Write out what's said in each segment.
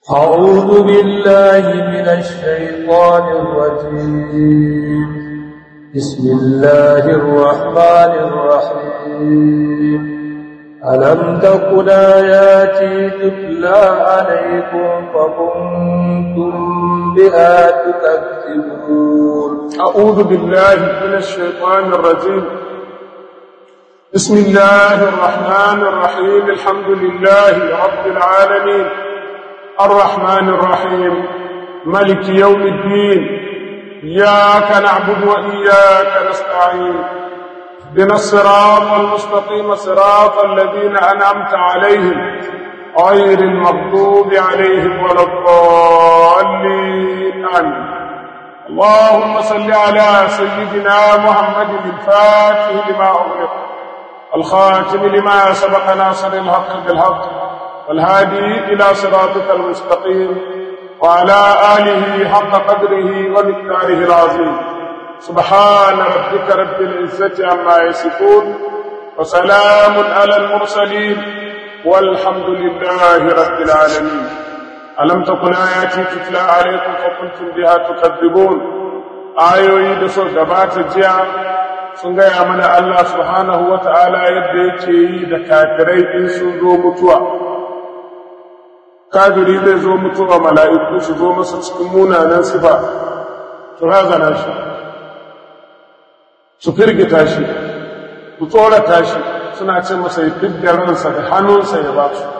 أعوذ بالله من الشيطان الرجيم بسم الله الرحمن الرحيم ألم تكن آياتي تتلى عليكم فكنتم بها تكذبون أعوذ بالله من الشيطان الرجيم بسم الله الرحمن الرحيم الحمد لله رب العالمين الرحمن الرحيم ملك يوم الدين إياك نعبد وإياك نستعين اهدنا الصراط المستقيم صراط الذين أنعمت عليهم غير المغضوب عليهم ولا الضالين آمين اللهم صل على سيدنا محمد الفاتح لما أغلق الخاتم لما سبق ناصر الحق بالحق والهادي إلى صراطك المستقيم وعلى آله حق قدره ومقداره العظيم سبحان ربك رب العزة عما يصفون وسلام على المرسلين والحمد لله رب العالمين ألم تكن آياتي تتلى عليكم فكنتم بها تكذبون آيوي دسو gabata jiya sun gaya mana Allah subhanahu wa ta'ala yadda yake yi da kafirai in sun zo mutuwa kafiri zai zo mutuwa mala'iku su zo masa cikin munanan sifa su razana shi su firgita shi su tsorata shi suna ce masa ya fidda ransa da hannunsa ya ba su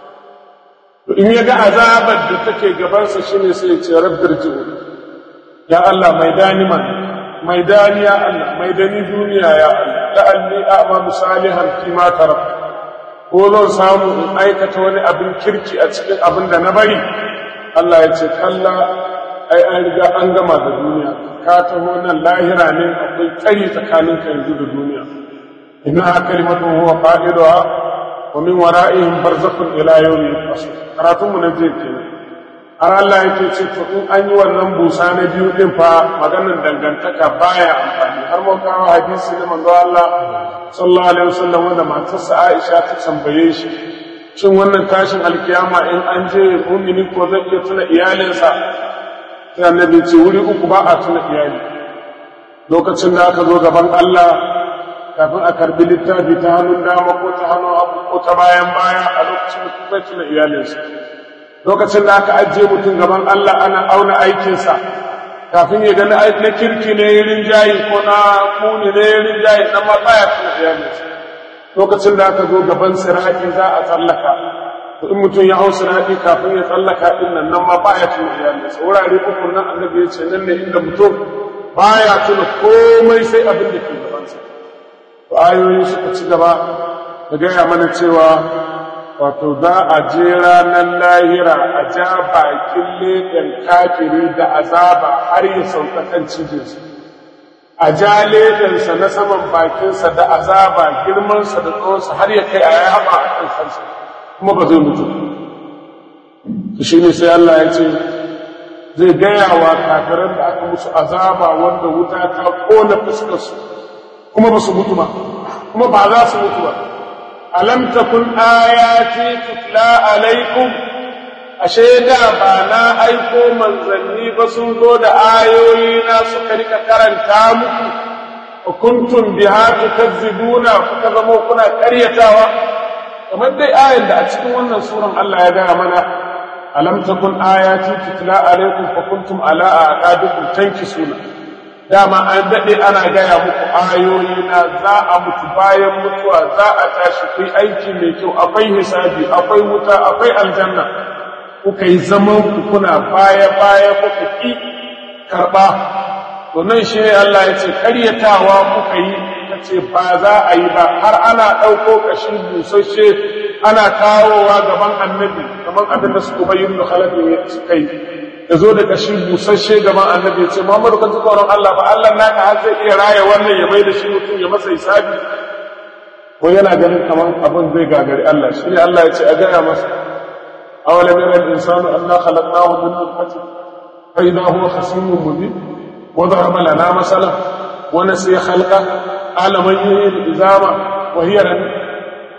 to in ya ga azabar da take gabansa shine sai ya ce rabbir ji'u ya Allah mai dani man mai dani ya Allah mai dani duniya ya Allah la'alli a'malu salihan fi ma taraktu ko zan samu in aikata wani abin kirki a cikin abin da na bari Allah ya ce kalla ai an riga an gama da duniya ka taho nan lahira ne akwai tsari tsakanin ka yanzu da duniya inna kalimatu huwa qa'iduha wa min wara'ihim barzakhun ila yawmi yub'asun karatun mu na je kenan har Allah yake ce to in an yi wannan busa na biyu din fa maganar dangantaka baya amfani har mun kawo hadisi da manzo Allah sallallahu alaihi wasallam wanda matarsa Aisha ta tambaye shi shin wannan tashin alkiyama in an je mu'mini ko zai iya tuna iyalinsa sai annabi ce wuri uku ba a tuna iyali lokacin da aka zo gaban Allah kafin a karbi littafi ta hannun dama ko ta hannun hagu ko ta bayan baya a lokacin da zai tuna iyalinsa lokacin da aka ajiye mutum gaban Allah ana auna aikinsa kafin ya gani na kirki ne rinjayi ko na kuni ne rinjayi na matsaya tuna iyalinsa lokacin da aka zo gaban sirati za a tsallaka to in mutum ya hau sirati kafin ya tsallaka din nan nan ma baya tuna iyalinsa wurare uku nan annabi ya ce nan ne inda mutum baya tuna komai sai abin da ke gabansa to ayoyi suka ci gaba da gaya mana cewa wato za a je ranar lahira a ja bakin leɗen kafiri da azaba har ya sauka kan cijinsa a ja leɗensa na saman bakinsa da azaba girmansa da tsawonsa har ya kai a ya haɓa a kan kansa kuma ba zai mutu shi ne sai Allah ya ce zai gaya wa kafiran da aka musu azaba wanda wuta ta kona fuskarsu kuma ba su mutu ba kuma ba za su mutu ba alam takun ayati tutla alaikum ashe da ba na aiko manzanni ba sun zo da ayoyi na suka rika karanta muku kuntum biha tukazzibuna kuka zama kuna ƙaryatawa kamar dai ayan da a cikin wannan suran Allah ya gaya mana alam takun ayati tutla alaikum fa kuntum ala aqabikum tankisuna dama an daɗe ana gaya muku ayoyi na za a mutu bayan mutuwa za a tashi kai aiki mai kyau akwai hisabi akwai wuta akwai aljanna kuka yi zaman ku kuna baya baya kuka ki karɓa to nan shi ne Allah ya ce ƙaryatawa kuka yi ta ce ba za a yi ba har ana ɗauko ƙashin busasshe ana kawowa gaban annabi kamar abin da suka bayyana da halafin suka yi ya zo da kashi busasshe gaban annabi ya ce Muhammadu kan ji tsoron Allah ba Allah naka har zai iya raya wannan ya mai da shi mutum ya masa hisabi ko yana ganin kamar abin zai gagari Allah shi ne Allah ya ce a gaya masa awalam yara al-insanu anna khalaqnahu min nutfatin fa idha huwa khasimun mubin wa daraba lana masalan wa nasiya khalqa qala man yuhyi al-izama wa hiya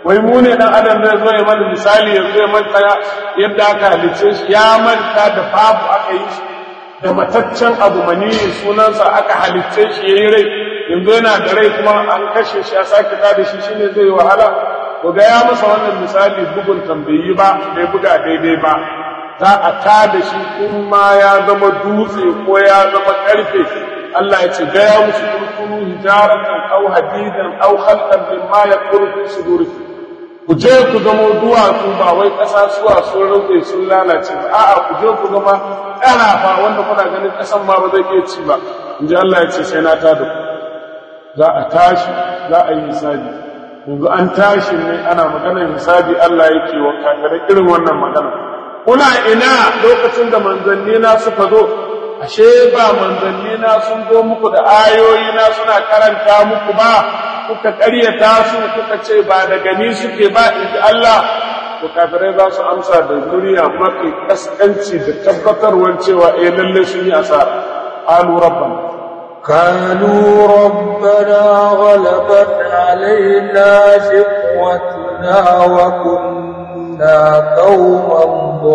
wai mu ne dan adam zai zo ya mana misali ya zo ya manta yadda aka halicce shi ya manta da babu aka yi shi da mataccen abu maniyi sunansa aka halicce shi yayi rai yanzu yana da rai kuma an kashe shi a sake ta da shi shine zai wahala to ga ya masa wannan misali bugun tambayi ba bai buga daidai ba za a ta da shi in ma ya zama dutse ko ya zama karfe Allah ya ce gaya musu kurkuru hijaratan aw hadidan aw khalqan mimma yakuru fi sudurikum ku je ku zama duwatsu ba wai ƙasa suwa sun rufe sun lalace ba a'a ku je ku zama ƙarafa wanda kuna ganin ƙasan ma ba zai iya ci ba in ji Allah ya ce sai na ta da ku za a tashi za a yi hisabi yanzu an tashi ne ana maganar hisabi Allah yake wa kafirai irin wannan magana kuna ina lokacin da manzanni na suka zo ashe ba manzanni na sun zo muku da ayoyi na suna karanta muku ba kuka ƙaryata su kuka ce ba da gani suke ba inji Allah to kafirai za su amsa da duniya mafi kaskanci da tabbatarwar cewa eh lalle sun yi asara qalu rabbana قالوا ربنا غلبت علينا شقوتنا وكنا قوما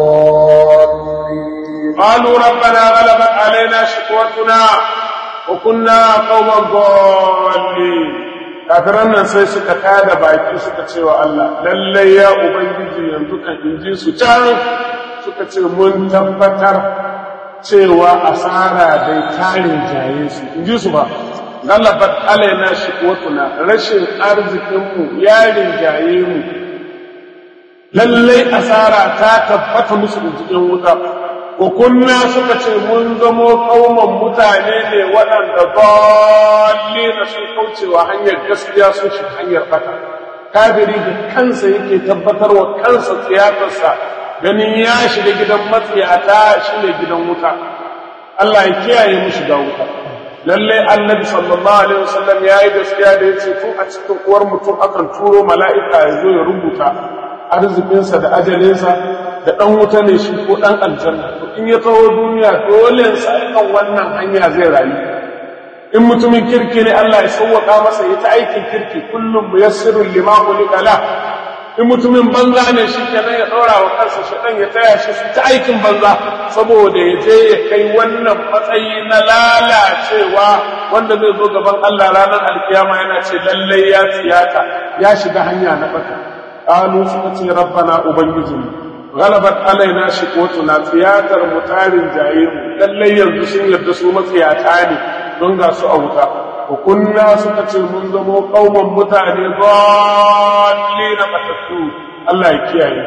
ضالين قالوا ربنا غلبت علينا شقوتنا وكنا قوما ضالين kafiran nan sai suka tada baki suka ce wa Allah lallai ya ubangiji yanzu kan inji su can suka ce mun tabbatar cewa asara dai tarin jaye su inji su ba galabat alaina shiqwatuna rashin arzikinmu yarin jaye mu lallai asara ta tabbata musu da cikin wuta ko kunna suka ce mun zamo kauman mutane ne waɗanda dalli na sun kaucewa hanyar gaskiya sun shi hanyar fata kafiri da kansa yake tabbatar wa kansa tsiyatarsa ganin ya shiga gidan matsiyata shi ne gidan wuta Allah ya kiyaye mu shiga wuta lalle annabi sallallahu alaihi wasallam ya yi gaskiya da ya ce tun a cikin uwar mutum akan turo mala'ika ya zo ya rubuta arzikinsa da ajalinsa da ɗan wuta ne shi ko ɗan aljanna to in ya taho duniya dole sa kan wannan hanya zai rayu in mutumin kirki ne Allah ya sauwaka masa ya ta aikin kirki kullum muyassirun lima ulika la in mutumin banza ne shi kenan ya ɗora wa kansa shaɗan ya taya shi su ta aikin banza saboda ya je ya kai wannan matsayi na lalacewa wanda zai zo gaban Allah ranar alkiyama yana ce lallai ya tsiyata ya shiga hanya na bata qalu suka ce rabbana ubangijinmu galabat alaina shiqwatuna tsiyatar mutarin jaye mu lallai yanzu sun yarda su matsiyata ne don ga su a wuta wa kunna suka ce mun zamo kauman mutane dalli na batattu Allah ya kiyaye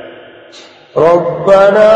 ربنا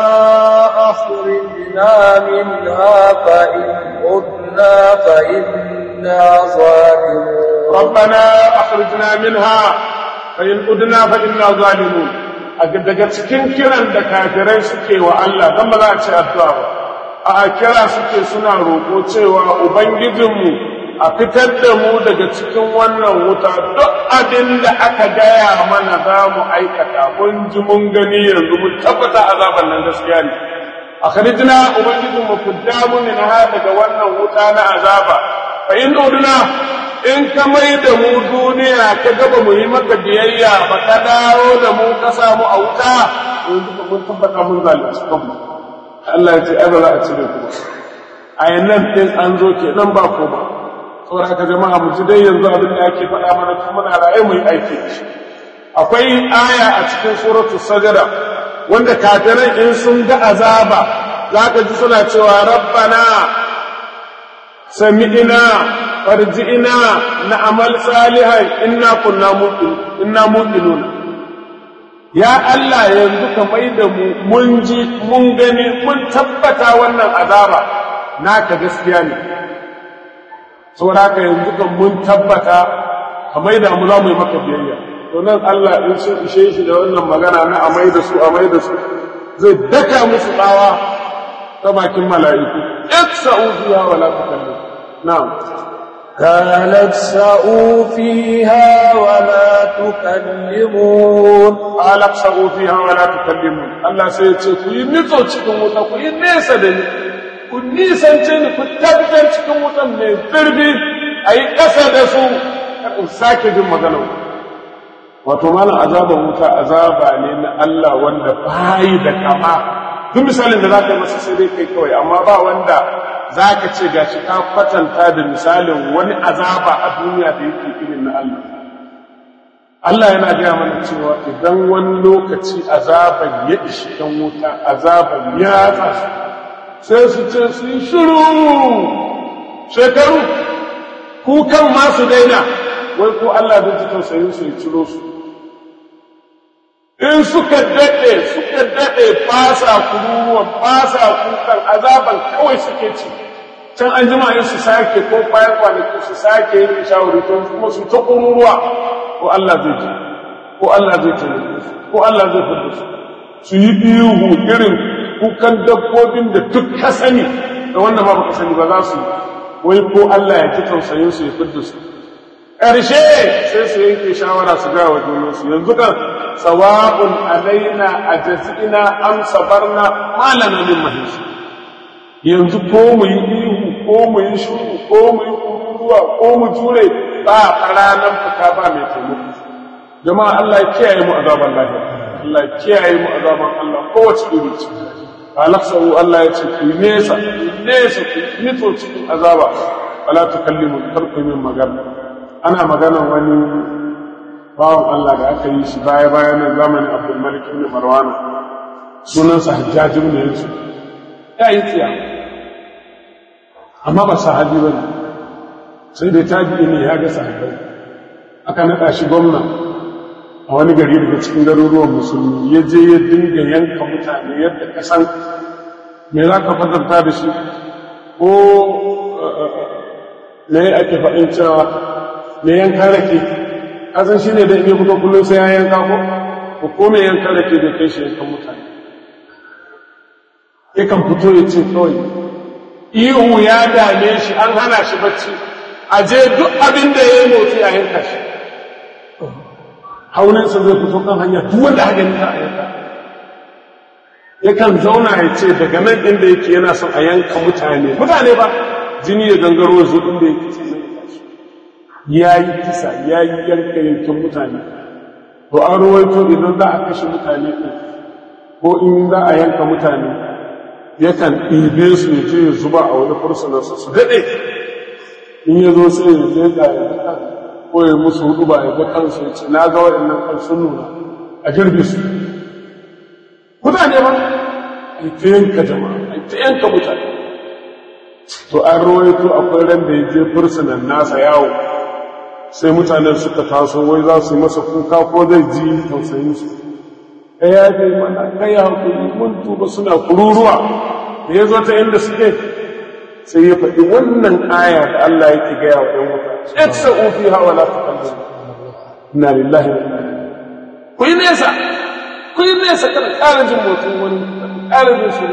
أخرجنا منها فإن عدنا فإنا ظالمون ربنا أخرجنا منها فإن عدنا فإنا ظالمون daga cikin kiran da kafirai suke wa Allah don ba za a ce addu'a ba a kira suke suna roƙo cewa ubangijinmu a fitar da mu daga cikin wannan wuta duk abin da aka gaya mana za mu aikata mun ji mun gani yanzu mun tabbata azaban nan gaskiya ne a kharijina ubangijinmu fidda mu min ha daga wannan wuta na azaba fa in uduna in ka mai da mu duniya ka gaba mu yi maka biyayya ba ka dawo da mu ka samu a wuta yanzu ka mun tabbata mun zalunci kanmu Allah ya ce ai ba za a cire ku ba a yannan din an zo ke nan ba ko ba saboda haka jama'a mu ji dai yanzu abin da ake faɗa mana tun muna raye mu yi aiki da shi akwai aya a cikin suratu sajada wanda kafirai in sun ga azaba za ka ji suna cewa rabbana sami'ina farji'ina na amal salihan inna kunna muqin inna muqinun ya Allah yanzu ka mai da mu mun ji mun gani mun tabbata wannan azaba naka gaskiya ne saboda haka yanzu kan mun tabbata ka mai da mu za mu yi maka biyayya to nan Allah in sun ishe shi da wannan magana na amai da su amai da su zai daka musu tsawa ta bakin mala'iku iksa'u fiha wala tukallim na'am قالت سعوا فيها ولا تكلمون قال اخسئوا فيها ولا تكلمون الله sai ya ce ku yi nitso cikin wuta ku yi nesa da ni ku nisance ni ku tabbatar cikin wutan mai zurbi a yi ƙasa da su in sake jin maganar wato malam azaban wuta azaba ne na Allah wanda bayi da kama duk misalin da za ka yi masa sai dai kai kawai amma ba wanda za ka ce gashi ka kwatanta da misalin wani azaba a duniya da yake irin na Allah Allah yana gaya mana cewa idan wani lokaci azaban ya ishi ɗan wuta azaban ya tsasu sai su ce su yi shiru shekaru kukan masu daina wai ko Allah zai ji tausayin su ya ciro su in suka daɗe suka daɗe fasa kururuwan fasa kukan azaban kawai suke ci can an jima yin su sake ko bayan kwanaki su sake yin shawari to kuma su ta kururuwa ko Allah zai ji ko Allah zai taimake su ko Allah zai fada su su yi ihu irin kukan dabbobin da duk ka sani da wanda ma baka sani ba za su wai ko Allah ya ci tausayin su ya fada su ƙarshe sai su yanke shawara su ga wa junansu yanzu kan sawa'un alaina a jazina am sabarna malana min mahisi yanzu ko mu yi ihu ko mu yi shuru ko mu yi kururuwa ko mu jure ba ranar fita ba mai taimako jama'a Allah ya kiyaye mu azaban lafiya Allah ya kiyaye mu azaban Allah kowace iri ce alaksahu Allah ya ce ku nesa nesa ku nito cikin azaba wala tukallimu karku min magana ana maganan wani bawan Allah da aka yi shi baya bayan zamanin Abdul Malik ibn Marwan sunansa Hajjaj ibn Yusuf ya yi tsiya amma ba sahabi ba ne sai dai tabi'i ne ya ga sahabbai aka naɗa shi gwamna a wani gari daga cikin garuruwan musulmi ya je ya dinga yanka mutane yadda ka san me za ka fadanta da shi ko me ake faɗin cewa me yanka rake kasan shi ne da in yi fito kullum sai ya yanka ko ko me yanka rake da kai shi yankan mutane yakan fito ya ce kawai ihu ya dame shi an hana shi bacci a je duk abin da ya yi motsi a yanka shi hauninsa zai fito kan hanya duk wanda haka yanka a yanka yakan zauna ya ce daga nan inda yake yana son a yanka mutane mutane ba jini ya gangaro zo inda yake ce ya yi kisa ya yi yanka yankin mutane to an rawaito idan za a kashe mutane ɗin ko in za a yanka mutane yakan ɗibe su ya je ya zuba a wani fursunansa su daɗe in ya zo sai ya je ga ya kan ko ya musu hudu ba ya ga kansu ya ce na ga waɗannan kan sun nuna a girbe su mutane ba a ta yanka jama'a a ta yanka mutane to an rawaito akwai ran da ya je fursunan nasa yawo sai mutanen suka taso wai za su yi masa kuka ko zai ji tausayin su ka yafe mana ka ya hakuri mun tuba suna kururuwa da ya zo ta inda suke sai ya faɗi wannan aya da Allah yake gaya wa ɗan wuta itsa ufi hawa la tukallu inna lillahi wa inna ilaihi ku yi nesa ku yi nesa kada ƙara jin motsin wani ƙara jin shiru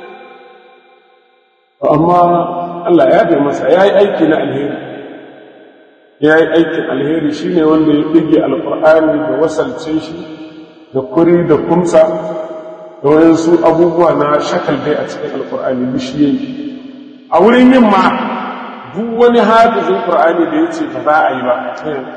amma Allah ya bai masa ya yi aiki na alheri ya yi aikin alheri shine wanda ya ɗige alƙur'ani da wasalce shi da kuri da kumsa da wayansu abubuwa na shakal dai a cikin alkur'ani bishiyoyi a wurin yin ma duk wani hafizin qur'ani da ya ce ba za a yi ba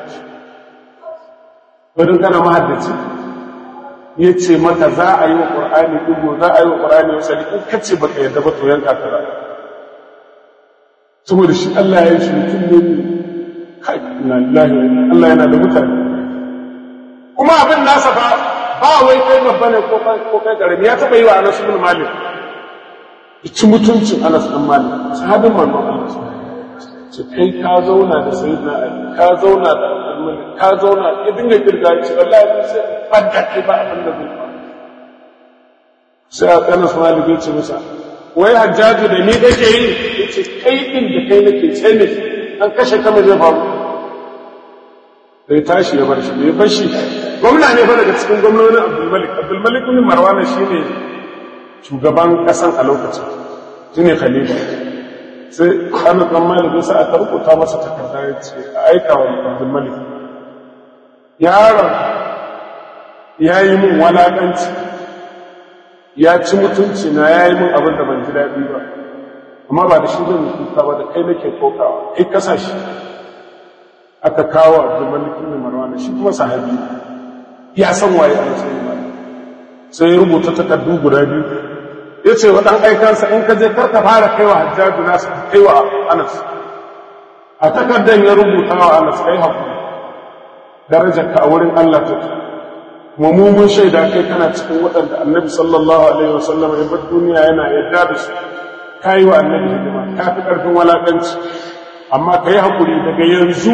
wadda kana mahaddaci ya ce maka za a yi wa qur'ani dugo za a yi wa qur'ani wasali in ka ce baka yarda ba to yanka ka za saboda shi Allah ya yi shi mutum ne kai na lillahi Allah yana da mutane kuma abin nasa fa ba wai kai babba ne ko kai karami ya taba yi wa Anas ibn Malik ci mutuncin Anas ibn Malik sahabin manzon Allah ce kai ka zauna da sayyidina Ali ka zauna da Abdul Malik ka zauna ya dinga kirga ce wallahi sai fadda kai ba abin da zai faru sai Anas ibn Malik ya ce masa wai hajjaju da ni kake yi yace kai din da kai nake ce ne an kashe kama zai faru sai tashi ya bar shi ya bar shi gwamna ne fa daga cikin gwamnonin abdulmalik abdulmalik bin marwana shi ne shugaban ƙasan a lokacin shi ne khalifa sai ana kan malik ya sa aka rubuta masa takarda ya ce a aika wa abdulmalik yaron ya yi min walaƙanci ya ci mutunci na ya yi min abin da ban ji daɗi ba amma ba da shi zan yi kuka ba da kai nake kokawa kai kasa shi aka kawo abdulmalik bin marwana shi kuma sahabi ya san waye Anas bin Malik sai ya rubuta takardu guda biyu ya ce wa ɗan aikansa in ka je karka fara kaiwa hajjaju nasu kaiwa Anas a takardar ya rubuta wa Anas kai hakuri darajar ka a wurin Allah take kuma mu mun shaida kai kana cikin waɗanda annabi sallallahu alaihi wasallam ya bar duniya yana yadda da su kai wa annabi hidima ka fi ƙarfin walaƙanci amma ka yi haƙuri daga yanzu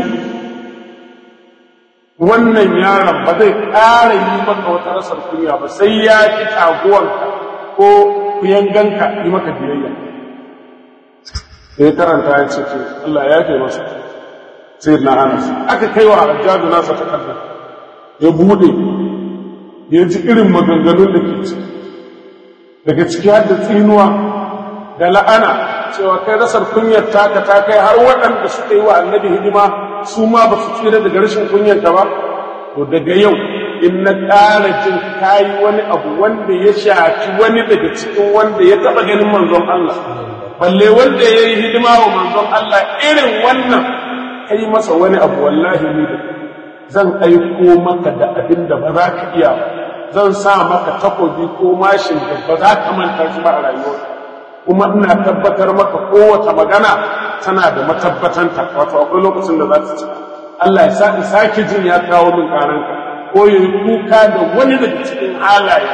wannan yaron ba zai ƙara yi maka wata rasar kunya ba sai ya ki taguwanka ko kuyanganka yi maka biyayya sai karanta ya ce ke Allah ya fi masa sai na anas aka kai wa hajjaju nasa takardar ya bude ya ji irin maganganun da ke ciki daga ciki har da tsinuwa da la'ana cewa kai rasar kunyar taka ta kai har waɗanda suka yi wa annabi hidima su ma ba su tsira daga rashin kunyarka ba to daga yau in na ƙara jin kayi wani abu wanda ya shafi wani daga cikin wanda ya taɓa ganin manzon Allah balle wanda ya yi hidima wa manzon Allah irin wannan ka yi masa wani abu wallahi ni da zan aiko maka da abin da ba za ka iya zan sa maka takobi ko mashin da ba za ka manta shi ba a rayuwa kuma ina tabbatar maka kowace magana tana da matabbatanta wato akwai lokacin da za ta ci Allah ya sa in sake jin ya kawo min karanka ko ya yi kuka da wani daga cikin halaye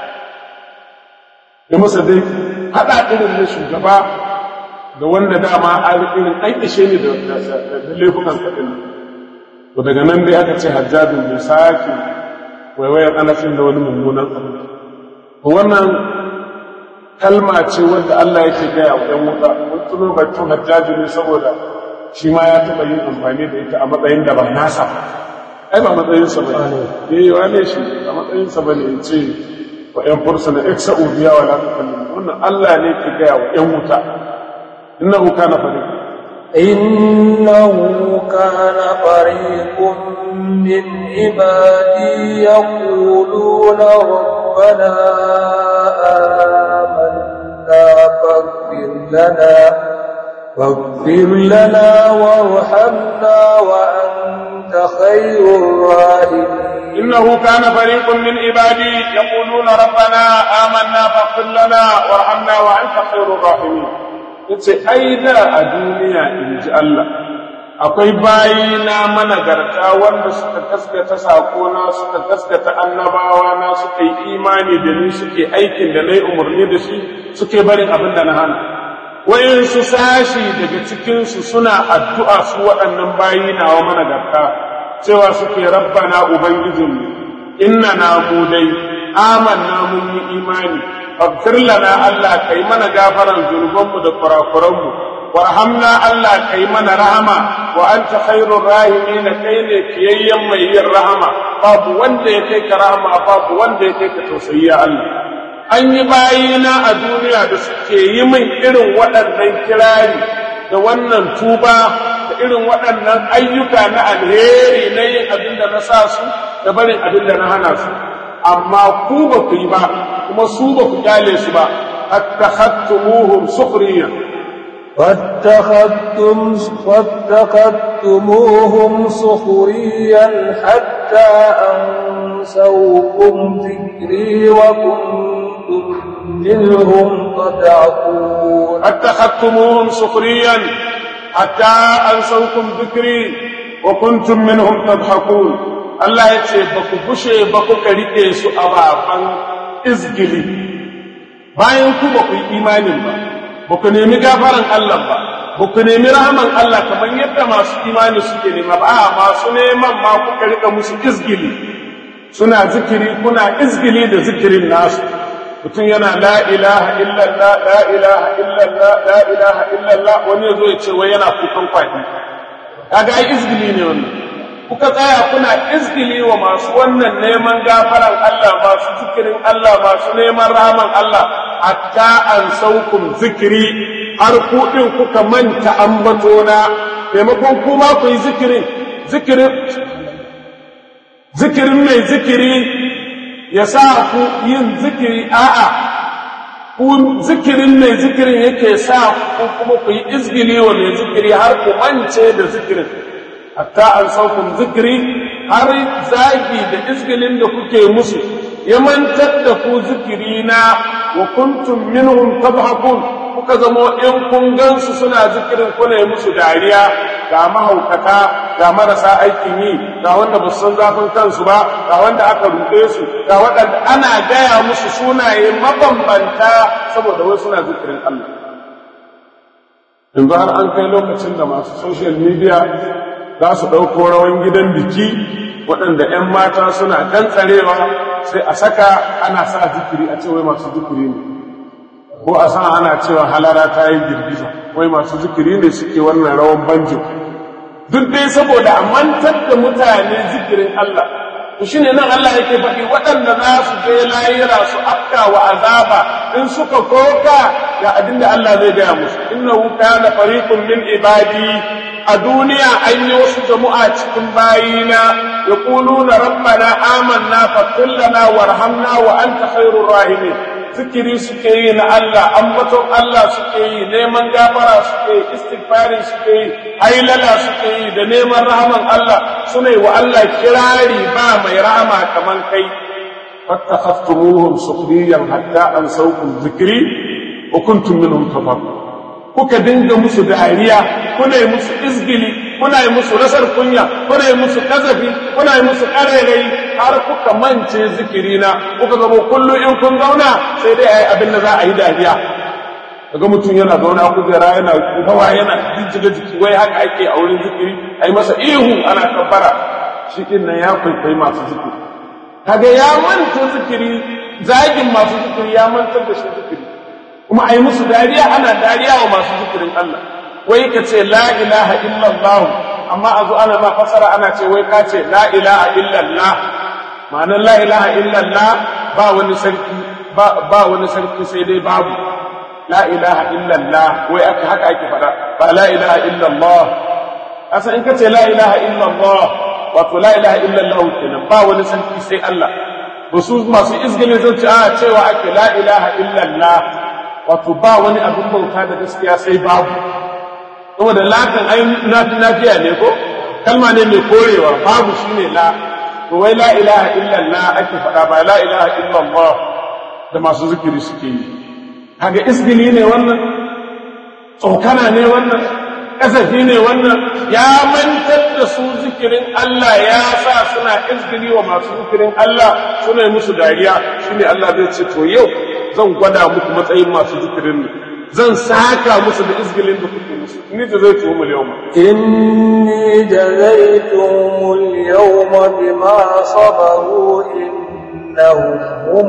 da masa dai haɗa irin na shugaba da wanda dama an irin an ishe ni da laifukan kaɗin to daga nan dai aka ce hajjabin bai sake waiwayan anafin da wani mummunan abu to wannan kalma ce wanda Allah yake gaya wa ‘yan wuta wani tuno batun hajjaji ne saboda shi ma ya taɓa yin amfani da ita a matsayin da ba nasa ai ba matsayinsa ba ne ya yi wane shi a matsayinsa ba ne ya ce wa ‘yan fursuna iksa ubiya wa lafi kallon wannan Allah ne ke gaya wa ‘yan wuta innahu kana fariq إنه كان فريق من عبادي يقولون ربنا آمنا فاغفر لنا فاغفر لنا وارحمنا وأنت خير الراحمين إنه كان فريق من عبادي يقولون ربنا آمنا فاغفر لنا وارحمنا وأنت خير الراحمين yace ai da a duniya in ji Allah akwai bayina managarta wanda suka gaskata sakona suka gaskata annabawa na suka yi imani da ni suke aikin da na yi umarni da shi suke barin abin da na hana wayansu sashi daga cikinsu suna addu'a su waɗannan bayina wa managarta cewa suke rabbana ubangijinmu inna na mu dai amanna mun yi imani faghfir lana Allah kai mana gafaran zunubanmu da kurakuranmu warhamna Allah kai mana rahama wa anta khairur rahimin kai ne kiyayyen mai yin rahama babu wanda ya kai ka rahama babu wanda ya kai ka tausayi ya Allah an yi bayina a duniya da suke yi min irin waɗannan kirari da wannan tuba da irin waɗannan ayyuka na alheri na yin abin da na sa su da barin abin da na hana su amma ku ba ku yi ba kuma su ba ku kyale su ba attakhattumuhum sukhriya واتخذتم واتخذتموهم سخريا حتى أنسوكم ذكري وكنتم منهم تضعفون اتخذتموهم سخريا حتى أنسوكم ذكري وكنتم منهم تضحكون Allah ya ce ba ku bushe ba kuka riƙe su a baban izgili bayan ku ba ku yi imanin ba ba ku nemi gafaran Allah ba ba ku nemi rahaman Allah kamar yadda masu imani suke nema ba a masu neman ma kuka riƙa musu izgili suna zikiri kuna izgili da zikirin nasu mutum yana la ilaha illallah la ilaha illallah la ilaha illallah wani ya zo ya ce wai yana kukan kwaɗi kaga ai izgili ne wannan kuka tsaya kuna izgili wa masu wannan neman gafaran Allah masu zikirin Allah masu neman rahaman Allah hatta an saukum zikiri har kuɗin kuka manta ambatona maimakon kuma ku yi zikirin zikirin zikirin mai zikiri ya sa ku yin zikiri a'a ku zikirin mai zikirin yake sa ku kuma ku yi izgili wa mai zikiri har ku mance da zikirin hatta an saukun zikiri har zagi da izgilin da kuke musu ya mantar da ku zikiri na wa kuntum minhum tadhakun kuka zamo in kun gansu suna zikirin kuna yi musu dariya ga mahaukata ga marasa aikin yi ga wanda ba su san zafin kansu ba ga wanda aka ruɗe su ga waɗanda ana gaya musu sunaye mabambanta saboda wai suna zikirin Allah yanzu har an kai lokacin da masu social media za su ɗauko rawan gidan biki waɗanda 'yan mata suna kan tsarewa sai a saka ana sa zikiri a ce wai masu zikiri ne ko a san ana cewa halara ta yi girgiza wai masu zikiri ne suke wannan rawan banjo duk dai saboda a mantar da mutane zikirin Allah to shine nan Allah yake faɗi waɗanda za su je layira su afka wa azaba in suka koka ga abin da Allah zai gaya musu innahu kana fariqun min ibadi a duniya an yi wasu jama'a cikin bayina yaquluna rabbana amanna faghfir lana warhamna wa anta khairur rahimin zikiri suke yi na Allah ambaton Allah suke yi neman gafara suke yi istighfari suke yi hailala suke yi da neman rahaman Allah suna yi wa Allah kirari ba mai rahama kaman kai fattakhastumuhum sukhriyan hatta ansawkum zikri wa kuntum minhum tafakkur kuka dinga musu dariya kuna yi musu izgili kuna yi musu rasar kunya kuna yi musu kazafi kuna yi musu karerai har kuka mance zikirina kuka zama kullu in kun zauna sai dai ayi abin da za a yi dariya daga mutum yana zauna kujera yana gawa yana jijjiga jiki wai haka ake a wurin zikiri a yi masa ihu ana kabbara shi din nan ya kwaikwayi masu zikiri kaga ya manta zikiri zagin masu zikiri ya mantar da shi zikiri kuma a yi musu dariya ana dariya wa masu zikirin Allah wai ka ce la ilaha illallah amma a zo ana ma fasara ana ce wai ka ce la ilaha illallah ma'anar la ilaha illallah ba wani sarki ba wani sarki sai dai babu la ilaha illallah wai aka haka ake faɗa ba la ilaha illallah asa in ka ce la ilaha illallah wato la ilaha illallah kenan ba wani sarki sai Allah ba su masu izgilin zan ce a cewa ake la ilaha illallah wato ba wani abin bauta da gaskiya sai babu saboda lakan ai nafiya ne ko kalma ne mai korewa babu shine la to wai la ilaha illallah ake faɗa ba la ilaha illallah da masu zikiri suke yi kaga isgili ne wannan tsokana ne wannan kasafi ne wannan ya mantar da su zikirin Allah ya sa suna isgili wa masu zikirin Allah suna yi musu dariya shine Allah zai ce to yau zan gwada muku matsayin masu zikirin ne zan saka musu da izgilin da kuke musu ni da zai tuwo yau ma إني جزيتهم اليوم بما صبروا إنهم هم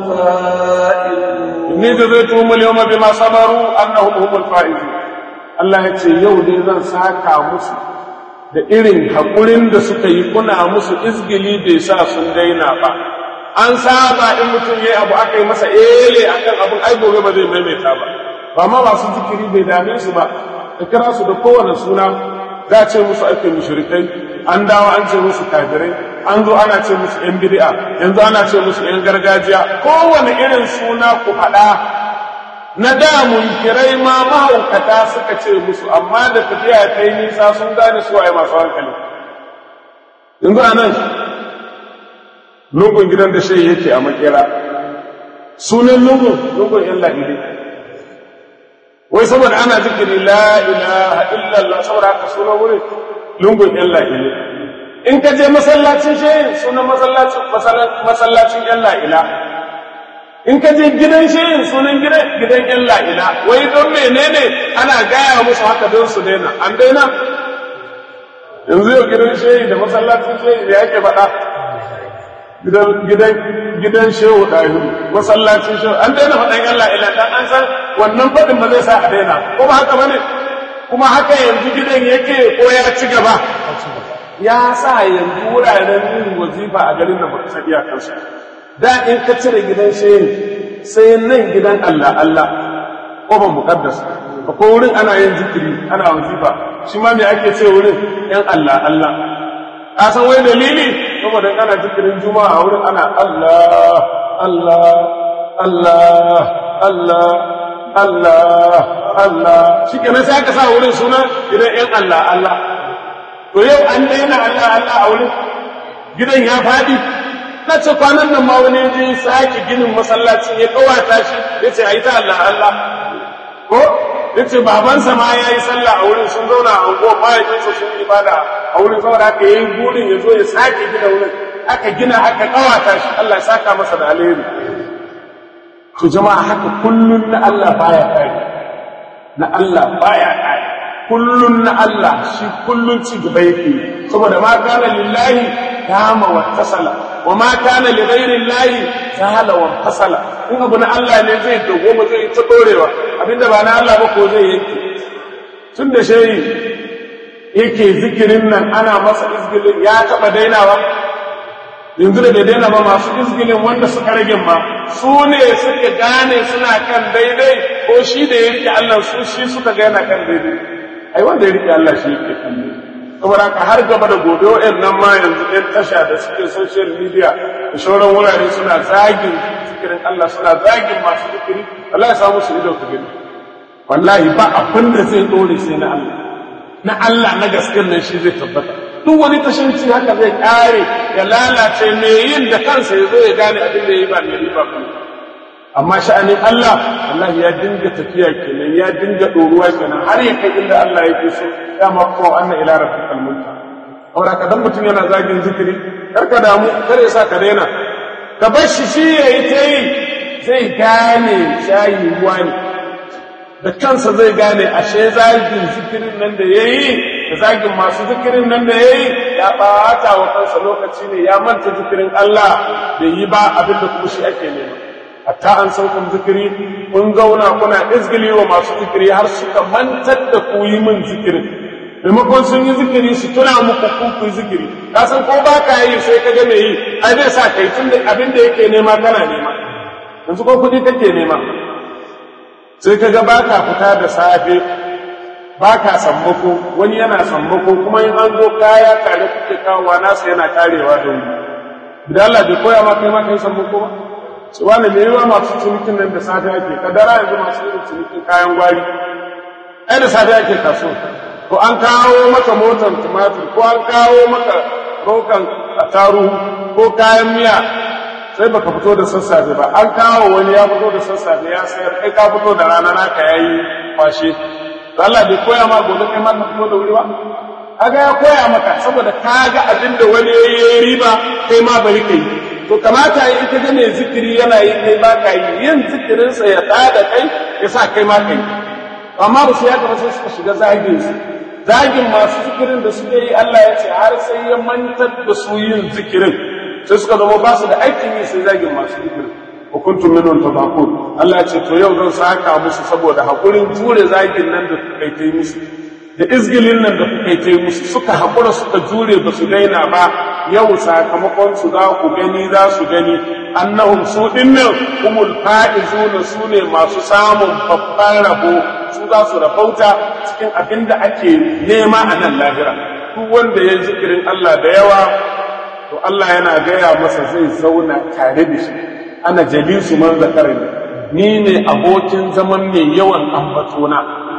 الفائزون ni da zai tuwo yau ma bima sabaru annahum humul faizun Allah ya ce yau dai zan saka musu da irin haƙurin da suka yi kuna musu izgili bai sa sun daina ba an saba in mutum ya abu aka yi masa ele akan abin ai gobe ba zai maimaita ba ba ma masu zikiri bai dame su ba ka kira su da kowane suna za a ce musu ake mushrikai an dawo an ce musu kafirai an zo ana ce musu yan bid'a yanzu ana ce musu yan gargajiya kowane irin suna ku faɗa na da munkirai ma mahaukata suka ce musu amma da tafiya ta yi nisa sun gane su waye masu hankali yanzu a nan lungun gidan da shi yake a makera sunan lungun lungun yan la'ili wai saboda ana zikiri la ilaha illallah saboda haka sunan wurin lungun yan la'ili in ka je masallacin shehin sunan masallacin masallacin yan la'ila in ka je gidan shehin sunan gidan gidan yan la'ila wai don menene ana gaya musu haka don su daina an daina yanzu yau gidan shehi da masallacin shehi da yake faɗa gidan shehu ɗahiru masallacin shehu an daina faɗan Allah ila dan an san wannan faɗin ba zai sa a daina ko ba haka bane kuma haka yanzu gidan yake ko ya ci gaba ya sa yanzu wuraren yin wazifa a garin da ba san iyakansu da in ka cire gidan shehu sai nan gidan Allah Allah ko ba muqaddas akwai wurin ana yin zikiri ana wazifa shi ma me ake ce wurin yan Allah Allah a san wai dalili saboda ana zikirin juma'a a wurin ana Allah Allah Allah Allah Allah Allah shi kenan sai aka sa wurin suna idan yan Allah Allah to yau an daina Allah Allah a wurin gidan ya faɗi na ce kwanan nan ma wani je sake ginin masallacin ya kawata shi ya ce a yi ta Allah Allah ko ya ce babansa ma ya yi sallah a wurin sun zauna a unguwa mahaifinsa sun yi ibada a wurin saboda aka yi burin ya zo ya sake gina wurin aka gina aka kawata shi Allah ya saka masa da alheri to jama'a haka kullun na Allah baya kai na Allah baya kai kullun na Allah shi kullun ci gaba yake saboda ma kana lillahi kama wa tasala wa ma kana li ghairi llahi sahala wa fasala in abu na Allah ne zai dogo ba zai ta dorewa abinda ba na Allah ba ko zai yanke tun da shehi yake zikirin nan ana masa izgilin ya taba dainawa yanzu da bai daina ba masu izgilin wanda suka rage ma su ne suka gane suna kan daidai ko shi da ya rike Allah su shi suka ga yana kan daidai ai wanda ya rike Allah shi yake kan daidai saboda ka har gaba da gobe wa'in nan ma yanzu ɗan tasha da suke social media da shauran wurare suna zagin zikirin Allah suna zagin masu zikiri Allah ya samu su ido ka gani wallahi ba abin da zai dore sai na Allah na Allah na gaskiyar nan shi zai tabbata duk wani tashanci haka zai kare ya lalace mai yin da kansa ya zo ya gane abin da ya yi ba mai riba ba amma sha'anin Allah Allah ya dinga tafiya kenan ya dinga ɗoruwa kenan har ya kai inda Allah yake so ya ma ko anna ila rabbikal munta aura ka dan mutum yana zagin zikiri kar ka damu kar ya sa ka daina ka bar shi shi yayi ta yi zai gane shayi ruwa ne da kansa zai gane ashe zagin zikirin nan da yayi da zagin masu zikirin nan da yayi ya ɓata wa kansa lokaci ne ya manta zikirin Allah bai yi ba abin da kuma shi ake nema hatta an saukan zikiri kun zauna kuna izgili wa masu zikiri har suka mantar da ku yi min zikirin maimakon sun yi zikiri su tuna muku ku ku zikiri ka san ko ba ka yi sai ka ga me yi ai zai sa kai tun da abin da yake nema kana nema yanzu ko kuɗi kake nema sai ka ga ba ka fita da safe ba ka sammako wani yana sammako kuma in an zo kaya tare kuke kawowa nasa yana karewa da wuri da Allah bai koya ma kai ma kai sammako ba su wani mai yiwa masu cinikin nan da safe ake kadara yanzu masu yin cinikin kayan gwari ai da safe ake kaso ko an kawo maka motar tumatir ko an kawo maka rokan taruhu ko kayan miya sai baka fito da sassafe ba an kawo wani ya fito da sassafe ya sayar kai ka fito da rana naka yayi kwashe Allah bai koya ma gobe kai ma ka fito da wuri ba kaga ya koya maka saboda ka ga abin da wani yayi riba kai ma bari kai to kamata yi ita ga mai zikiri yana yi kai ba ka yi yin zikirinsa ya da kai ya sa kai ma kai amma ba su ya gaba sai suka shiga zagin su zagin masu zikirin da suke yi Allah ya ce har sai ya mantar da su yin zikirin sai suka zama ba su da aikin yi sai zagin masu zikirin wa kuntum minhum tabaqun Allah ya ce to yau zan saka musu saboda hakurin jure zagin nan da kuka yi musu da izgilin nan da kuka yi musu suka haƙura suka jure ba su daina ba yau sakamakon su za ku gani za su gani annahum su dinnan humul fa'izuna su ne masu samun babban rabo su za su rabauta cikin abin da ake nema a nan lahira duk wanda ya zikirin Allah da yawa to Allah yana gaya masa zai zauna tare da shi ana jalisu man zakarani ni ne abokin zaman mai yawan ambatona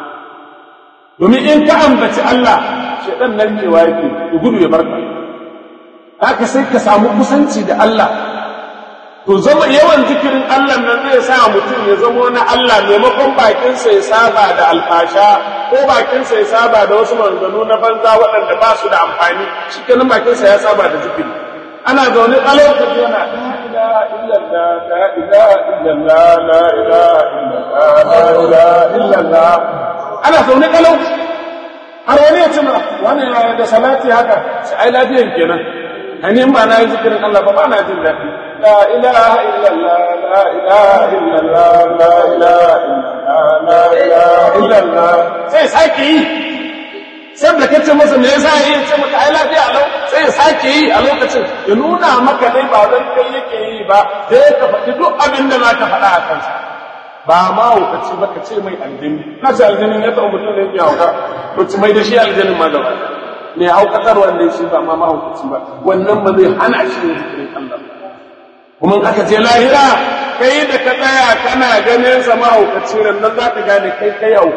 domin in ka ambaci Allah shaidan nan cewa yake ya gudu ya barka haka sai ka samu kusanci da Allah to zama yawan zikirin Allah nan zai sa mutum ya zama na Allah maimakon bakinsa ya saba da alfasha ko bakinsa ya saba da wasu maganganu na banza waɗanda ba su da amfani shi kenan bakinsa ya saba da zikiri ana zaune ƙalau ka ji yana la ilaha illallah la ilaha illallah la ilaha illallah la ilaha illallah ana zaune kalau har wani ya ce ma wani ya da salati haka sai ai lafiyan kenan hani ba na yi zikirin Allah ba ba na jin daɗi la ilaha illallah la ilaha illallah la ilaha illallah la ilaha illallah sai sake yi sai da kace masa me yasa yi ce maka ai lafiya lau sai ya sake yi a lokacin ya nuna maka dai ba dan kai yake yi ba sai ka faɗi duk abin da za ka faɗa a kansa ba ma hukaci ba ka ce mai aljini na ce aljinin ya taɓa mutum da yake hauka to ci mai da shi aljinin ma gaba mai haukatar wanda shi ba ma mahaukaci ba wannan ba zai hana shi yin zikirin Allah kuma aka je lahira kai da ka tsaya kana ganin sa mahaukaci ran nan za ka gane kai kai hauka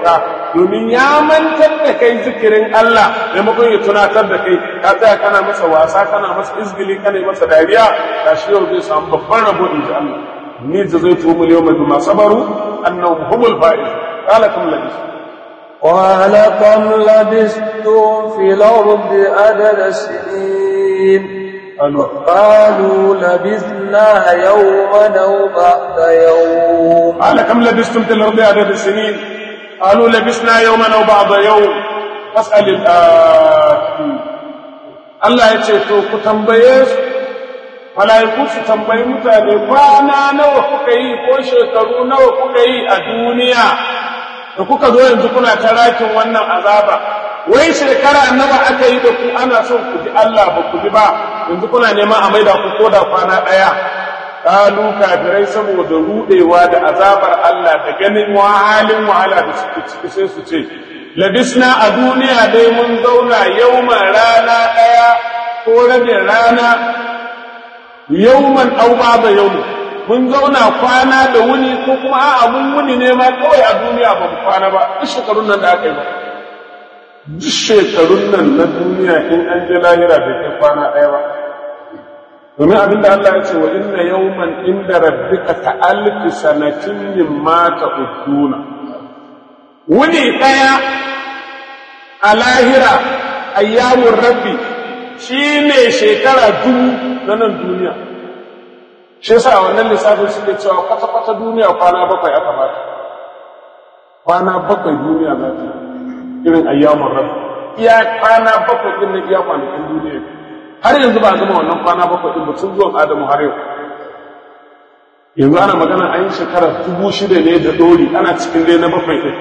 domin ya mantar da kai zikirin Allah maimakon ya tunatar da kai ka tsaya kana masa wasa kana masa izgili kana masa dariya ka shi yau zai samu babban rabo in ji Allah ni jazaitu mul yawma bima sabaru annahum humul faiz qala kam labis قال كم لبثتم في الأرض عدد سنين قالوا لبثنا يوما أو بعد يوم قال كم لبثتم في الأرض عدد السنين قالوا لبثنا يوما أو بعض يوم فاسأل الآتين Allah ya ce to ku tambaye su malaiku su tambayi mutane kwana nawa kuka yi ko shekaru nawa kuka yi a duniya da kuka zo yanzu kuna ta rakin wannan azaba wai shekara nawa aka yi da ku ana son ku ji Allah ba ku ji ba yanzu kuna neman a maida ku koda kwana ɗaya kalu kafirai saboda rudewa da azabar Allah da ganin halin wahala da suke ciki sai su ce labisna a duniya dai mun zauna yauman rana ɗaya ko rabin rana yauman au ba yaumin mun zauna kwana da wuni ko kuma a'a mun wuni ne ma kawai a duniya ba mu kwana ba duk shekarun nan da aka yi ba duk shekarun nan na duniya in an je lahira bai kai kwana ɗaya ba domin abin da Allah ya ce wa inna yawman inda rabbika ka alfi sanatin mimma ta'uduna wuni ɗaya a lahira ayyamun rabbi shine shekara dubu na nan duniya shi yasa a wannan lissafin suke cewa kwata-kwata duniya kwana bakwai aka bata kwana bakwai duniya za ta irin ayyamun rabbi iya kwana bakwai din na iya kwanakin duniya har yanzu ba a gama wannan kwana bakwai din ba tun zuwan adamu har yau yanzu ana magana an yi shekara dubu shida ne da dori ana cikin dai na bakwai din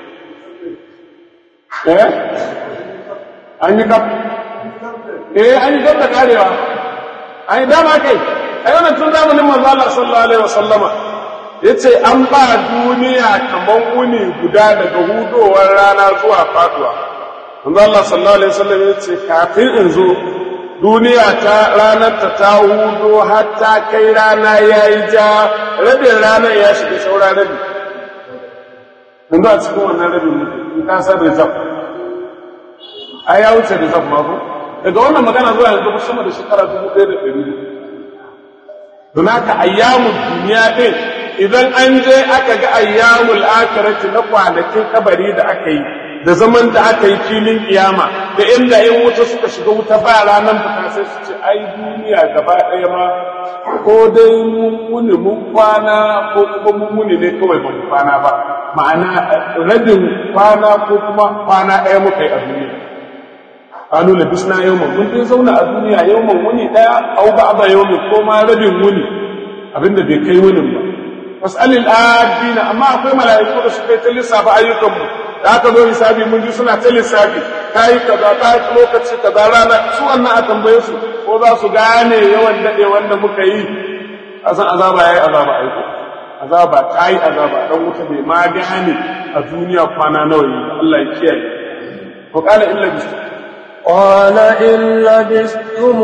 eh an yi kaf eh an yi kaf da karewa an yi dama kai ai wannan tun zamanin manzo Allah sallallahu alaihi wasallama yace an ba duniya kaman wuni guda daga hudowar rana zuwa faduwa manzo Allah sallallahu alaihi wasallam yace kafin in zo duniya ta ranar ta ta hudo har ta kai rana yayi ja rabin ranar ya shiga saura rabi yanzu a cikin wannan rabin mutum in ka san rizab ai ya wuce rizab ma ko daga wannan magana zuwa yanzu sama da shekara dubu ɗaya da ɗari don haka ayyamul duniya ɗin idan an je aka ga ayyamul akirati na kwanakin kabari da aka yi da zaman da aka yi filin kiyama da inda in wuta suka shiga wuta ba ranar fita sai su ce ai duniya gaba ɗaya ma ko dai mun muni mun kwana ko kuma mun muni ne kawai ba mu kwana ba ma'ana rabin kwana ko kuma kwana ɗaya muka yi a duniya qalu labisna yawman mun dai zauna a duniya yawman wuni daya aw ba'da yawmin ko ma rabin wuni abinda bai kai wunin ba fasalil adina amma akwai mala'iku da suka yi ta lissafa ayyukan mu da aka zo hisabi mun ji suna ta lissafi kai kaza ta lokaci kaza rana su wannan a tambaye su ko za su gane yawan dade wanda muka yi asan azaba yayi azaba aiko azaba ta yi azaba dan wuta bai ma gane a duniya kwana nawa yi Allah ya kiyaye ko kala illa bisu قال إن لبثتم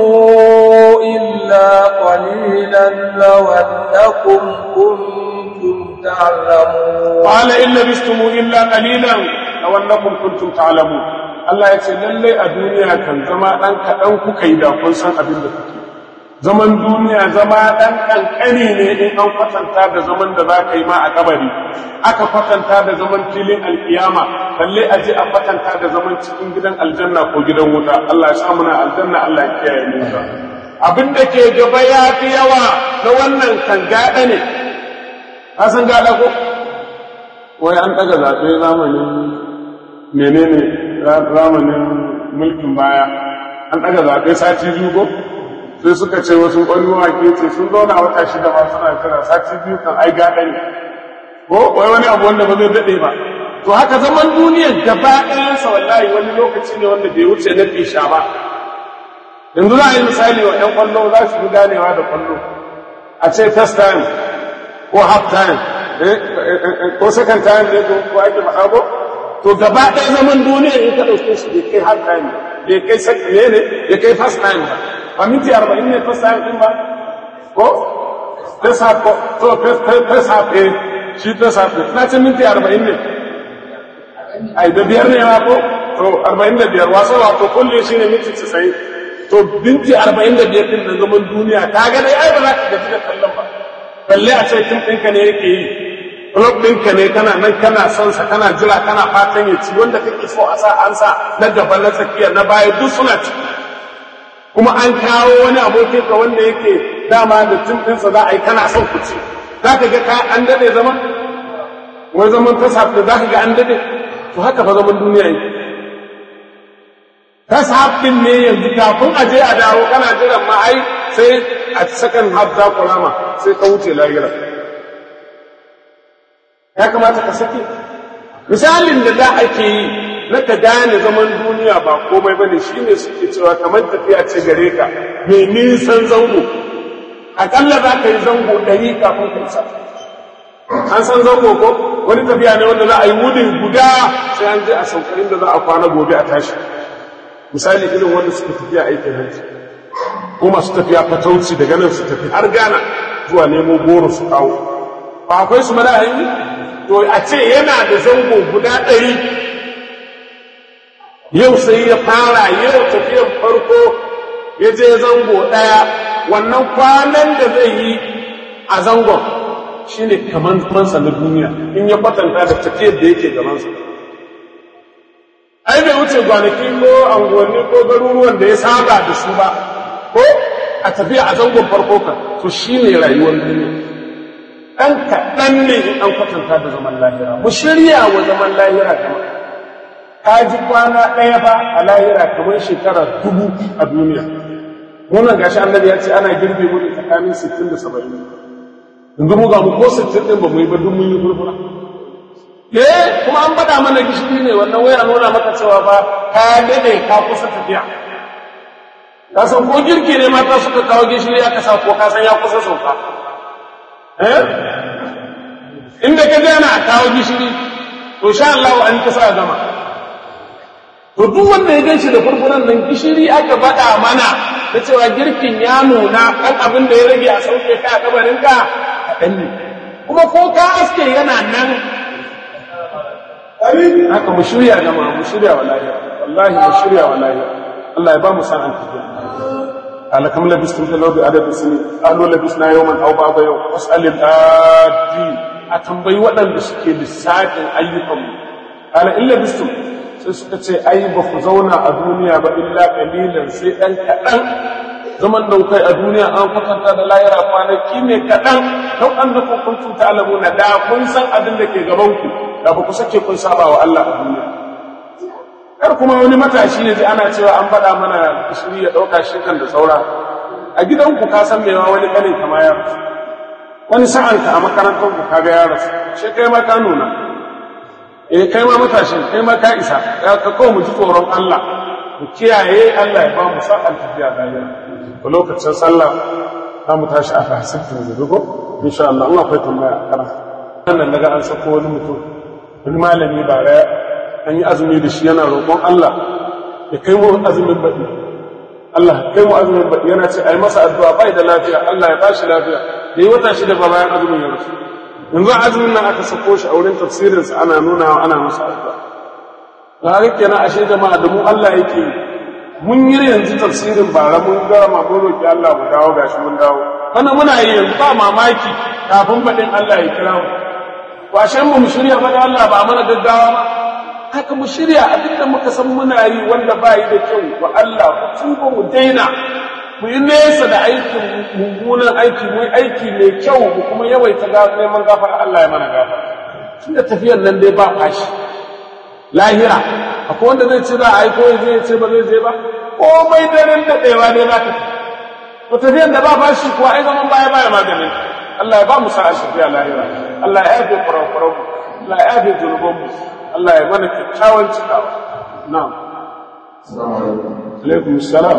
إلا قليلا لو أنكم كنتم تعلمون قال إن لبثتم إلا قليلا لو أنكم كنتم تعلمون Allah ya ce lallai a duniya kan zama ɗan kaɗan kuka yi da kun san abin da kuke. Zaman duniya zama ɗan ƙanƙani ne in an kwatanta da zaman da za ka yi ma a kabari, aka kwatanta da zaman filin alƙiyama, balle a je a kwatanta da zaman cikin gidan aljanna ko gidan wuta. Allah ya samu na aljanna Allah ya kiyaye mu. Abin da ke gaba ya fi yawa na wannan kan gaɗa ne. Ka san gaɗa ko? Wai an ɗaga zaɓe zamanin menene zamanin mulkin baya an ɗaga zaɓe sati biyu ko sai suka ce wasu wani wake ce sun zauna wata shida ma suna kira sati biyu kan ai gaɗa ne ko wai wani abu wanda ba zai daɗe ba to haka zaman duniyar gaba ɗayansa wallahi wani lokaci ne wanda bai wuce na fisha ba yanzu za a yi misali wa ‘yan kwallo za su fi ganewa da kwallo a ce first time ko half time ko second time ne ko ake faɗa ko to gaba ɗaya zaman duniya in ka ɗauke shi bai kai half time bai kai second ne ne bai kai first time ba a minti arba'in ne first time ɗin ba ko first half ko to first half eh shi first half ne na ce minti arba'in ne ai da biyar ne ma ko to arba'in da biyar wasa wato kulle shi ne minti casa'in to binti arba'in da biyar din da zaman duniya ka ga dai ai ba za ka gaji da kallon ba balle a ce tun ɗinka ne yake yi club ɗinka ne kana nan kana son sa kana jira kana fatan ya ci wanda kake so a sa an sa na gaba na tsakiya na baya duk suna ci kuma an kawo wani abokin ka wanda yake dama da tun ɗinsa za a yi kana son ku ci za ka ga ka an daɗe zaman wani zaman ta sa da za ka ga an daɗe to haka fa zaman duniya yake ta ɗin ne yanzu kafin a je a dawo kana jiran ma ai sai a sakan haf za ku rama sai ka wuce lahira ya kamata ka sake misalin da za ake yi na ka gane zaman duniya ba komai bane shine suke cewa kamar tafiya ce gare ka mai nisan zango akalla za ka yi zango ɗari kafin ka isa an san zango ko wani tafiya ne wanda za a yi wudin guda sai an je a saukarin da za a kwana gobe a tashi misali irin wanda suka tafiya aikin hajji ko masu tafiya fatauci daga nan su tafi har gana zuwa nemo goro su kawo ba akwai su mada hanyi to a ce yana da zango guda ɗari yau sai ya fara yau tafiyan farko ya je zango ɗaya wannan kwanan da zai yi a zangon shi ne kamar zamansa na duniya in ya kwatanta da tafiyar da yake gabansa ai bai wuce kwanaki ko anguwanni ko garuruwan da ya saba da su ba ko a tafiya a zangon farko kan to shi ne rayuwar duniya ɗan kaɗan ne in an kwatanta da zaman lahira mu shirya wa zaman lahira kamar ka ji kwana ɗaya ba a lahira kamar shekara dubu a duniya wannan gashi annabi ya ce ana girbe mu tsakanin 60 da 70 yanzu mu ga mu ko 60 din ba mu yi ba duk mun yi furfura eh kuma an faɗa mana gishiri ne wannan waya nuna maka cewa ba ka dade ka kusa tafiya ka san ko girki ne mata suka kawo gishiri aka sa ko ka san ya kusa sauka eh inda ka je ana kawo gishiri to sha Allah an kusa gama to duk wanda ya ganshi da furfuran nan gishiri aka faɗa mana da cewa girkin ya nuna ɗan abin da ya rage a sauke ka a kabarinka kaɗan ne kuma ko ka aske yana nan haka mu shirya gama mu shirya wa lahiya wallahi mu shirya wa lahiya Allah ya ba mu sa'an tafiya قال كم لبستم في الأرض عدد السنين قالوا لبسنا يوما أو بعض يوم واسأل الآدين أتنبي ودن بسكي للساكن أيكم قال إن لبستم sai suka ce ai ba ku zauna a duniya ba illa kalilan sai ɗan kaɗan zaman da kai a duniya an kwatanta da layira kwanaki ne kaɗan don an da kuntum ta'lamuna da kun san abin da ke gaban ku da ba ku sake kun saba wa Allah a duniya kar kuma wani matashi ne ji ana cewa an faɗa mana shiri ya ɗauka shi kan da saura a gidanku ka san mewa wani ƙanin kama ya rasu wani sa'anka a makarantar ku kaga ya rasu shi kai ma ka nuna eh kai ma matashin kai ma ka isa ya ka kawo mu ji tsoron Allah mu kiyaye Allah ya ba mu sa'an tafiya lafiya a lokacin sallah za mu tashi a fahimtar da ko insha Allah Allah akwai tambaya a kana wannan naga an sako wani mutum wani malami ba ya an yi azumi da shi yana roƙon Allah ya kai mu azumin baɗi Allah kai mu azumin baɗi yana ce ai masa addu'a bai da lafiya Allah ya bashi lafiya da yi wata shida ba bayan azumin ya rasu yanzu azumin nan aka sako shi a wurin tafsirinsa ana nuna ana masa addu'a da haka kenan ashe jama'a da mu Allah yake yi mun yi yanzu tafsirin bara mun gama mun roki Allah mu dawo gashi mun dawo kana muna yi yanzu ba mamaki kafin faɗin Allah ya kira mu washen mu mu shirya ba da Allah ba mana gaggawa ba haka mu shirya abinda muka san muna yi wanda ba yi da kyau wa Allah ku tuba mu daina mu yi nesa da aikin mummunan aiki mu aiki mai kyau mu kuma yawaita neman gafar Allah ya mana gafara tunda tafiyar nan dai ba fashi lahira akwai wanda zai ce za a aiko ya zai ce ba zai je ba komai daren daɗewa ne za ka to tafiyar da ba fashi kuwa ai zaman baya baya maganin Allah ya ba mu sa'a tafiya lahira Allah ya yafe kurakuran mu Allah ya yafe zunuban mu Allah ya mana kyakkyawan cikawa na'am alaikum salam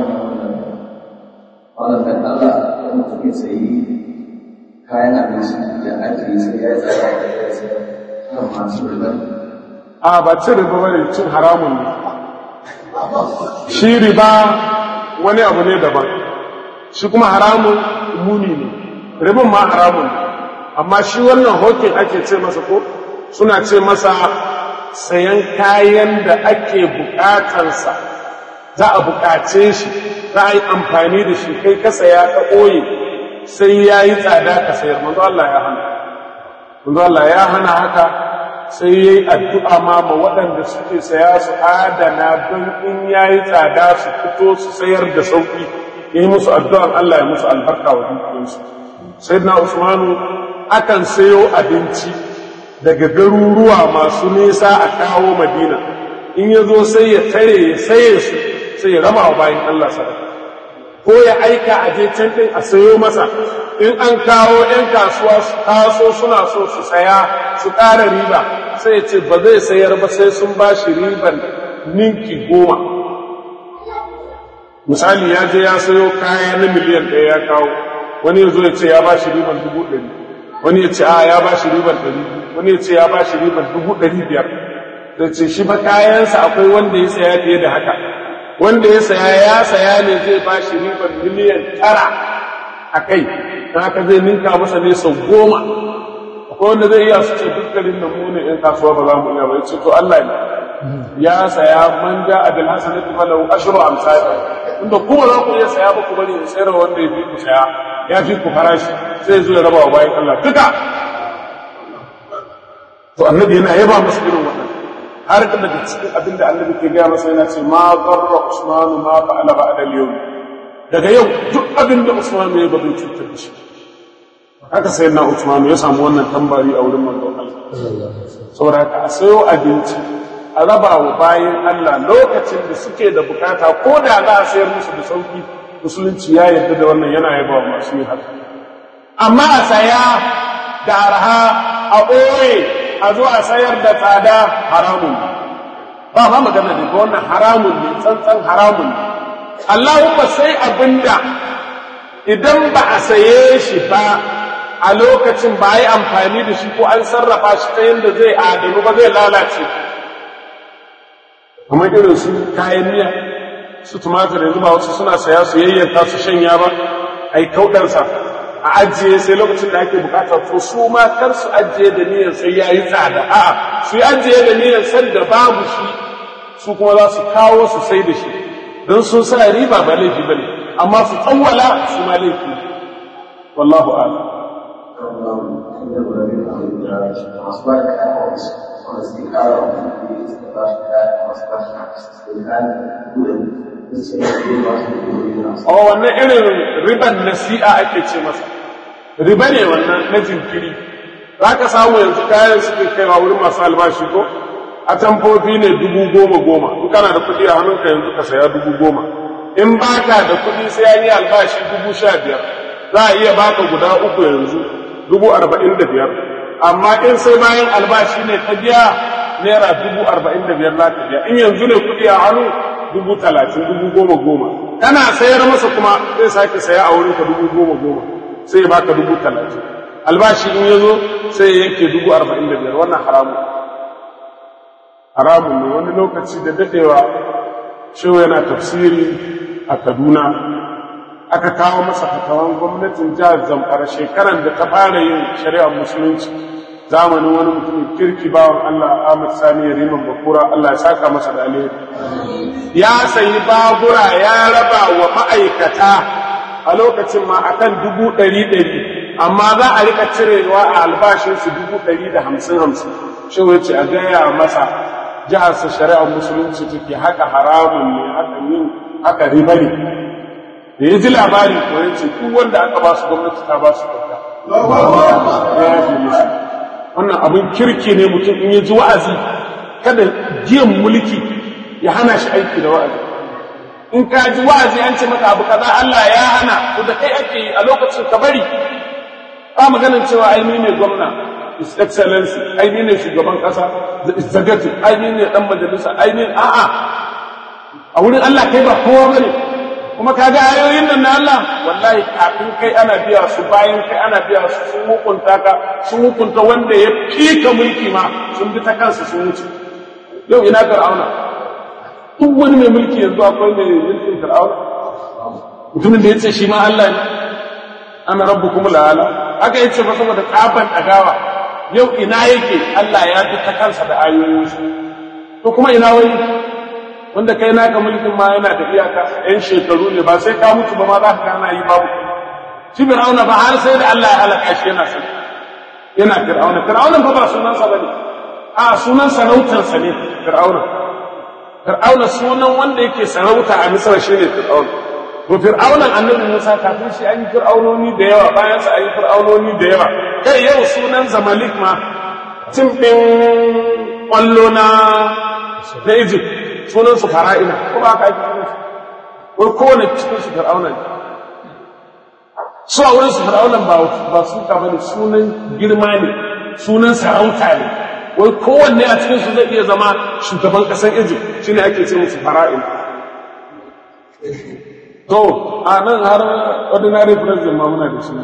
wannan dan Allah da mutum ya sayi kayan abinci da ajiye sai ya tsaya da ya sayar kan masu riba a ba cin riba bane cin haramun ne shi riba wani abu ne daban shi kuma haramun muni ne ribin ma haramun ne amma shi wannan hokin ake ce masa ko suna ce masa sayan kayan da ake bukatansa za a bukace shi za a yi amfani da shi kai ka saya ka ɓoye sai ya yi tsada ka sayar manzo Allah ya hana manzo Allah ya hana haka sai ya yi addu'a ma ma waɗanda suke saya su adana don in ya yi tsada su fito su sayar da sauƙi ya yi musu addu'an Allah ya musu albarka wa dukiyarsu sai na usmanu akan sayo abinci daga garuruwa masu nisa a kawo madina in ya zo sai ya tare ya saye su sai ya raba wa bayan Allah sadaka ko ya aika a je can ɗin a sayo masa in an kawo 'yan kasuwa su taso suna so su saya su ƙara riba sai ya ce ba zai sayar ba sai sun ba shi riban ninki goma misali ya je ya sayo kaya na miliyan ɗaya ya kawo wani ya zo ya ce ya ba shi riban dubu ɗari wani ya ce a ya ba shi riban ɗari wani ya ce ya ba shi riban dubu ɗari biyar da ce shi ba kayansa akwai wanda ya saya fiye da haka wanda ya saya ya saya ne zai ba shi riban miliyan tara a kai don haka zai ninka masa ne sau goma akwai wanda zai iya su ce dukkanin da mu ne ‘yan kasuwa ba za mu iya ba ya ce to Allah ne ya saya man ja a bil hasanati falahu ashru amsal inda kuma za ku iya saya ba ku bari in sayar wanda ya fi ku saya ya fi ku farashi sai zo ya raba wa bayan Allah duka to annabi yana yaba masa irin wannan har da daga cikin abin da annabi ke gaya masa yana ce ma zarra usmanu ma fa'ala ba'da al-yawm daga yau duk abin da usmanu ya ba zai cutar da shi haka sai na usmanu ya samu wannan tambari a wurin manzon Allah saboda haka a sayo abinci a raba wa bayan Allah lokacin da suke da bukata ko da za a sayar musu da sauki musulunci ya yarda da wannan yana yaba wa masu yin haka amma a saya da arha a ɓoye a zo a sayar da tsada haramun ba ma magana ne ba wannan haramun ne tsantsan haramun ne Allahumma sai abinda idan ba a saye shi ba a lokacin ba a yi amfani da shi ko an sarrafa shi ta yadda zai adanu ba zai lalace kamar irin su kayan miya su tumatir yanzu ba wasu suna saya su yayyanta su shanya ba a yi kauɗansa a ajiye sai lokacin da ake bukata to su ma kar su ajiye da niyyar sai ya yi tsada a'a su yi ajiye da niyyar san da babu shi su kuma za su kawo su sai da shi don sun sa riba ba laifi ba ne amma su tsawwala su ma laifi wallahu a'lam masu ba da kayan wasu wanda suke kara wa mutum suka ba shi kayan masu ba shi suke kayan gudun da su ne ke ba su gudun a wannan irin riban nasi'a ake ce masa riba ne wannan na jinkiri za ka samu yanzu kayan suke kaiwa wurin masu albashi ko a tamfofi ne dubu goma goma in kana da kuɗi a hannunka yanzu ka saya dubu goma in baka da kuɗi sai an yi albashi dubu sha biyar za a iya baka guda uku yanzu dubu arba'in da biyar amma in sai bayan albashi ne ka biya naira dubu arba'in da biyar za ka biya in yanzu ne kuɗi a hannu dubu talatin dubu goma goma kana sayar masa kuma zai sake saya a wurin ka dubu goma goma sai ya baka dubu talatin albashi in ya zo sai ya yanke dubu arba'in da biyar wannan haramun haramun ne wani lokaci da daɗewa shehu yana tafsiri a kaduna aka kawo masa fatawan gwamnatin jihar zamfara shekaran da ta fara yin shari'ar musulunci zamanin wani mutumin kirki bawan Allah Ahmad Sani Riman Bakura Allah ya saka masa da alheri ya sayi babura ya raba wa ma'aikata a lokacin ma akan dubu ɗari ɗari amma za a rika cirewa a albashinsu dubu ɗari da hamsin hamsin shi ce a gaya masa jiharsa shari'ar musulunci take haka haramun ne haka yin haka riba ne da ya ji labari ko ya ce duk wanda aka ba su gwamnati ta ba su kyauta ya yafe musu wannan abin kirki ne mutum in ya ji wa'azi kada jiyan mulki ya hana shi aiki da wa'azi in ka ji wa'azi an ce maka abu kaza Allah ya hana to da kai ake yi a lokacin ka bari ba maganin cewa ai ni ne gwamna his excellency ai ni ne shugaban kasa the executive ai ni ne dan majalisa ai ni a'a a wurin Allah kai ba kowa bane kuma kaga ayoyin nan na Allah wallahi kafin kai ana biya su bayan kai ana biya su sun hukunta ka sun hukunta wanda ya fika mulki ma sun bi ta kansu sun wuce yau ina fir'auna duk wani mai mulki yanzu akwai mai mulkin fir'auna mutumin da ya ce shi ma Allah ne ana rabbukum la'ala aka yace ba saboda tsaban dagawa yau ina yake Allah ya bi ta kansa da ayoyin su to kuma ina wani wanda kai naka mulkin ma yana da iyaka yan shekaru ne ba sai ka mutu ba ma za ka gana yi babu shi fir'auna ba har sai da Allah ya halaka shi yana sani yana fir'auna fir'auna fa ba sunansa bane a sunan sarautarsa ne fir'auna fir'auna sunan wanda yake sarauta a misra shine fir'auna to fir'aunan annabi Musa kafin shi an yi fir'aunoni da yawa bayan sa an yi fir'aunoni da yawa kai yau sunan zamalik ma tim din kwallo na na Egypt sunan su fara'ina ko ba ka yi sunan su ko kowane cikin su fir'auna ne su a wurin su fir'aunan ba ba su ka bane sunan girma ne sunan sarauta ne wai kowanne a cikin su zai iya zama shugaban kasar Egypt shine ake ce musu fara'ina to a nan har ordinary president ma muna da shi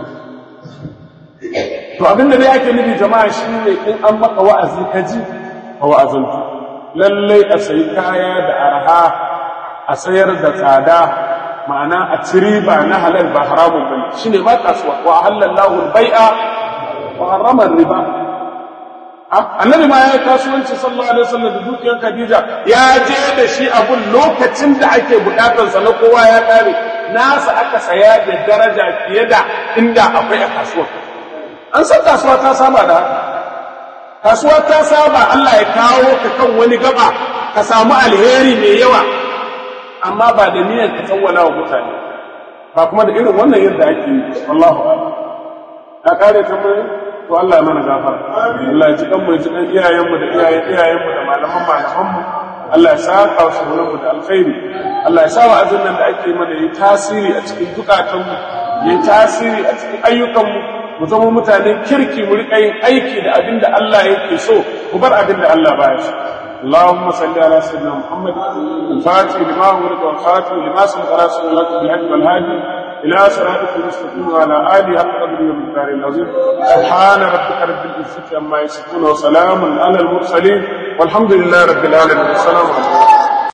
to abinda dai ake nufi jama'a shi ne in an maka wa'azi ka ji a wa'azantu lallai a sayi kaya da arha a sayar da tsada ma'ana a ci riba na halal ba haramun bane shine ma kasuwa wa halallahu al-bai'a wa harrama riba annabi ma ya yi kasuwanci sallallahu alaihi wasallam da dukiyar Khadija ya je da shi abun lokacin da ake bukatar sa na kowa ya kare nasa aka saya da daraja fiye da inda akwai a kasuwa an san kasuwa ta saba da haka kasuwa ta saba Allah ya kawo ka kan wani gaba ka samu alheri mai yawa amma ba da niyyar ka tsawwala wa mutane ba kuma da irin wannan yadda ake yi wallahu a'lam ka kare tambayoyi to Allah ya mana gafara Allah ya ji kan mu ya ji kan iyayen mu da iyayen iyayen mu da malaman malaman mu Allah ya saka su mu da alkhairi Allah ya sa wa azin nan da ake mana yi tasiri a cikin zukatan mu yi tasiri a cikin ayyukan mu mu zama mutanen kirki mu rika yin aiki da abin da Allah yake so ku bar abin da Allah baya so اللهم صل على سيدنا محمد الفاتح لما ولد والخاتم لما سبق على سيدنا بالهدي والهادي إلى صراطك المستقيم وعلى آله حق قدره ومقدار العظيم سبحان ربك رب العزة عما يصفون وسلام على المرسلين والحمد لله رب العالمين السلام عليكم